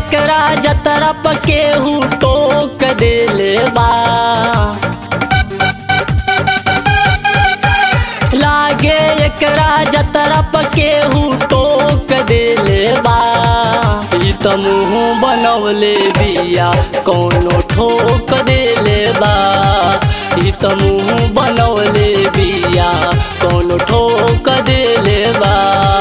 एकरा जतरा केहू टोक देले बा लागे एकरा जतरा केहू टोक देले बा ई त मुँह बनवले बिया कौनो ठोक देले बा ई त मुँह बनवले बिया कौनो ठोक देले बा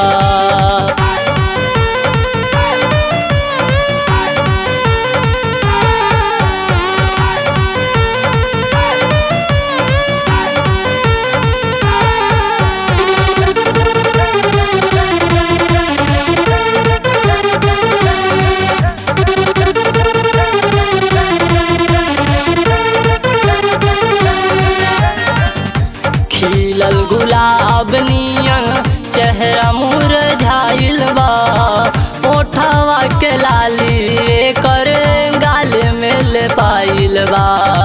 खिलल गुलाब नियन चेहरा मुरझाइल बा ओठवा के लाली कर गाल में ले पाइल बा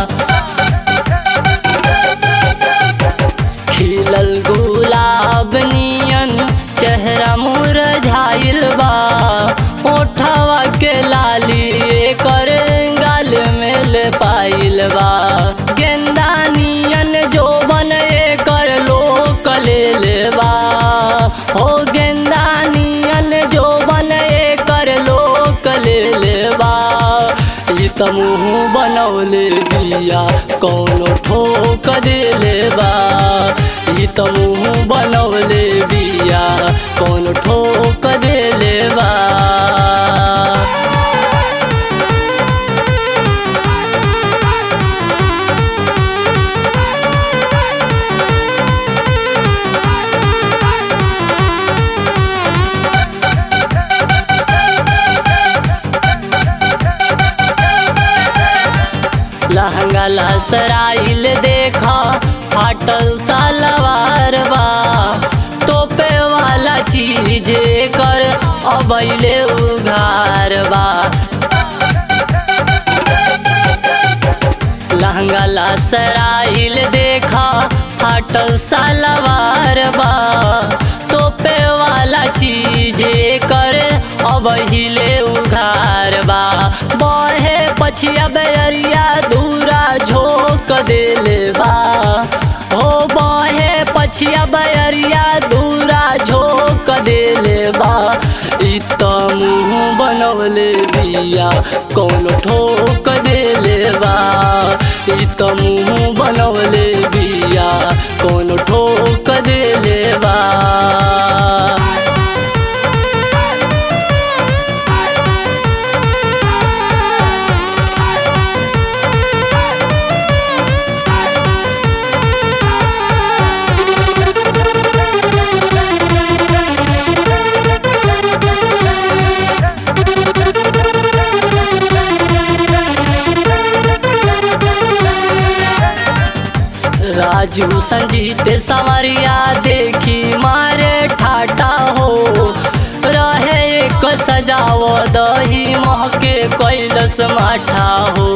खिलल गुलाब नियन चेहरा मुरझाइल बा ओठवा के लाली कर गाल में ले पाइल बा गेंदा नियन जो बने कर लोक ले लेबा हो गेंदा नियन जो बने कर लोक ले लेबा ई त मुँह बनौले बिया कौनो ठोक दे लेबा ई त मुँह बनौले बिया कौनो ठोक दे लेबा लहंगा लसराइल देखा फाटल सलवार बा टोपे वाला चीज कर अबैले उघार बा लहंगा लसराइल देखा फाटल सलवार बा टोपे वाला चीज कर अबहिले उघार बा बहे पछिया बैरिया दूरा झोंक देले बा हो बहे पछिया बैरिया दूरा झोंक देले बा ई त मुँह बनवले बिया कौनो ठोक देले बा ई त मुँह बनवले बिया कौनो ठोक देले बा राजू संजीत संवरिया देखी मारे ठाटा हो रहे एक सजाव दही महके कैलस माठा हो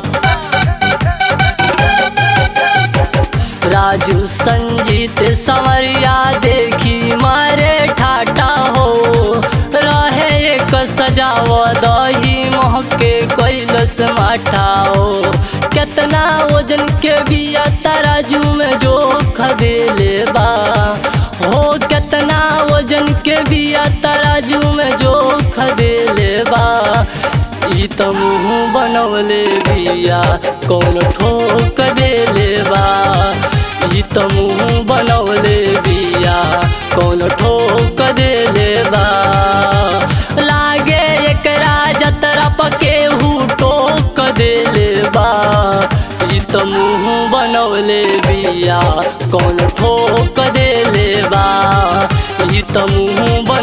राजू संजीत संवरिया देखी मारे ठाटा हो रहे एक सजाव दही महके कैलस माठा हो केतना वजन के बिया तराजू में जो खदेले बा हो केतना वजन के बिया तराजू में जो खदेले बा ई त मुँह बनवले बिया कौन ठोक देले बा ई त मुँह बनवले बिया कौन ठोक देले बा लागे एकरा जतरा पकेहू टोक देले बा ई त मुँह बनवले बिया कौन ठोक देले बा ई त मुँह